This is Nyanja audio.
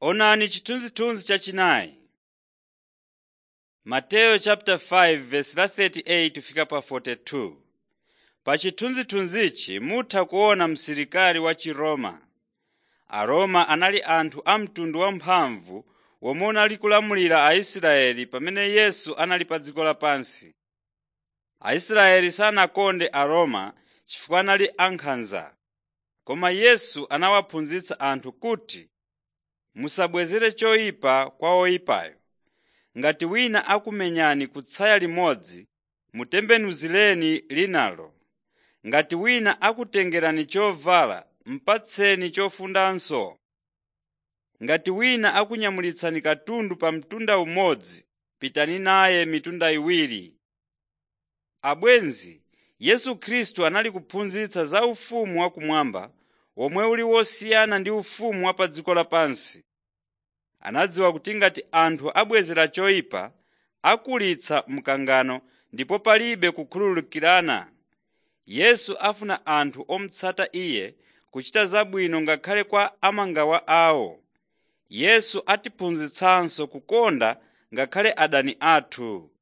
Onani chithunzithunzi chachinayi. Mateyu chapter 5 verse la 38 fika pa 42. Pa chithunzithunzichi mutha kuona msilikali wa Chiroma. Aroma anali anthu a mtundu wamphamvu womwe unali kulamulira Aisraeli pamene Yesu anali pa dziko lapansi. Aisraeli sanakonde Aroma chifukwa anali ankhanza. Koma Yesu anawaphunzitsa anthu kuti musabwezere choyipa kwa oyipayo. Ngati wina akumenyani kutsaya limodzi, mutembenuzireni linalo. Ngati wina akutengerani chovala, mupatseni chofundanso. Ngati wina akunyamulitsani katundu pa mtunda umodzi, pitani naye mitunda iwiri. Abwenzi, Yesu Khristu anali kuphunzitsa za ufumu wakumwamba womwe uli wosiyana ndi ufumu wa pa dziko lapansi. Anadziwa kuti ngati anthu abwezera choyipa, akulitsa mkangano ndipo palibe kukhululukirana. Yesu afuna anthu omutsata Iye kuchita zabwino ngakhale kwa amangawa awo. Yesu atiphunzitsanso kukonda ngakhale adani athu.